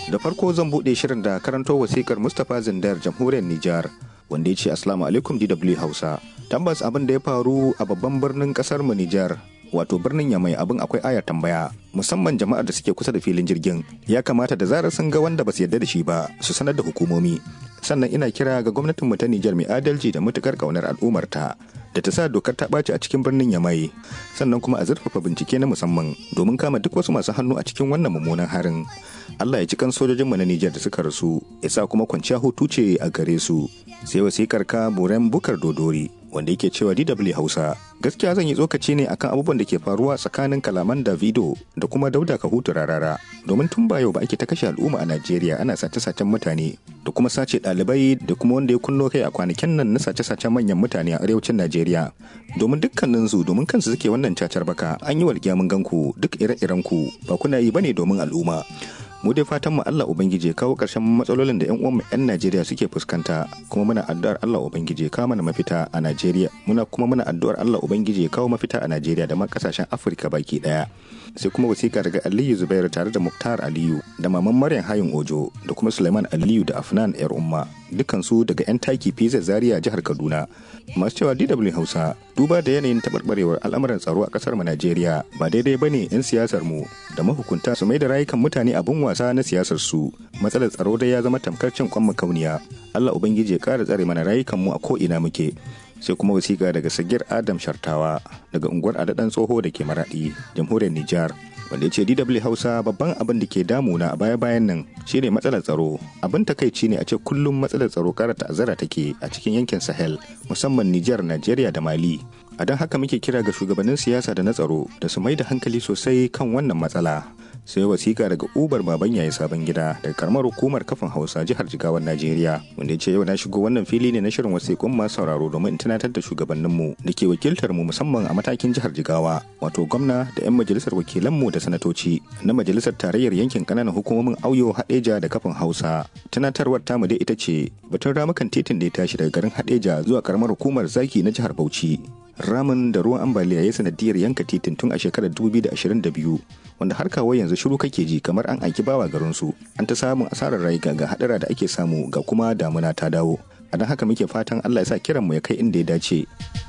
Da farko zan buɗe shirin da karanto wasikar Mustapha Zindar jamhuriyar Nijar wanda ya ce Assalamu alaikum DW Hausa. Tabbas abin da ya faru a babban birnin kasar mu Nijar wato birnin Yamai abin akwai ayar tambaya musamman jama'ar da suke kusa da filin jirgin ya kamata da zarar sun ga wanda ba su yarda da shi ba su sanar da hukumomi sannan ina kira ga gwamnatin mu ta Nijar mai adalci da matukar kaunar al'ummarta da ta sa dokar ta ɓaci a cikin birnin Yamai sannan kuma a zurfafa bincike na musamman domin kama duk wasu masu hannu a cikin wannan mummunan harin Allah ya ci kan sojojinmu na Nijar da suka rasu ya sa kuma kwanciya hutu ce a gare su sai wasikar ka Buren Bukar Dodori wanda yake cewa DW Hausa gaskiya zan yi tsokaci ne akan abubuwan da ke faruwa tsakanin kalaman Davido da kuma Dauda Kahutu Rarara domin tun ba yau ba ake ta kashe al'umma a Najeriya ana sace-sacen mutane da kuma sace ɗalibai da kuma wanda ya kunno kai a kwanakin nan na sace-sacen manyan mutane a arewacin Najeriya domin dukkanin su domin kansu suke wannan cacar baka an yi walƙiya mun ganku duk ire-iren ku ba kuna yi bane domin al'umma mu dai fatan mu Allah ubangiji ya kawo ƙarshen matsalolin da ƴan uwan mu ƴan Najeriya suke fuskanta kuma muna addu'ar Allah ubangiji ya kawo mana mafita a Najeriya muna kuma muna addu'ar Allah ubangiji ya kawo mafita a Najeriya da ma kasashen Afirka baki daya sai kuma wasiƙa daga Aliyu Zubairu tare da Muktar Aliyu da maman Maryam Hayin Ojo da kuma Suleiman Aliyu da Afnan Yar Umma dukansu daga 'yan taki PZ Zaria jihar Kaduna masu cewa DW Hausa duba da yanayin taɓarɓarewar al'amuran tsaro a ƙasar mu Najeriya ba daidai bane 'yan siyasar mu da mahukunta su mai da rayukan mutane abin wasa na siyasar su matsalar tsaro dai ya zama tamkar cin kwan kauniya Allah ubangiji ya ƙara tsare mana rayukan mu a ko ina muke sai kuma wasiƙa daga sagir Adam Shartawa daga unguwar Adadan Tsoho da ke Maraɗi jamhuriyar Nijar wanda ya ce DW Hausa babban abin da ke damuna a baya-bayan nan shine matsalar tsaro abin takaici ne a ce kullum matsalar tsaro ƙara ta'azzara take a cikin yankin Sahel musamman Nijar Najeriya da Mali a don haka muke kira ga shugabannin siyasa da na tsaro da su mai da hankali sosai kan wannan matsala sai wasiƙa daga ubar baban yayi sabon gida daga karamar hukumar kafin hausa jihar jigawan najeriya wanda ya ce yau na shigo wannan fili ne na shirin wasiƙun masu sauraro domin in tunatar da shugabanninmu da ke wakiltar mu musamman a matakin jihar jigawa wato gwamna da 'yan majalisar wakilanmu da sanatoci na majalisar tarayyar yankin ƙananan hukumomin auyo haɗeja da kafin hausa tunatarwar tamu dai ita ce batun ramukan titin da ya tashi daga garin haɗeja zuwa karamar hukumar zaki na jihar bauchi ramin da ruwan ambaliya ya sanadiyar yanka titin tun a shekarar 2022 wanda har kawo yanzu shiru kake ji kamar an aiki bawa garinsu an ta samun asarar rayuka ga hadara da ake samu ga kuma damuna ta dawo a don haka muke fatan allah ya sa kiranmu ya kai inda ya dace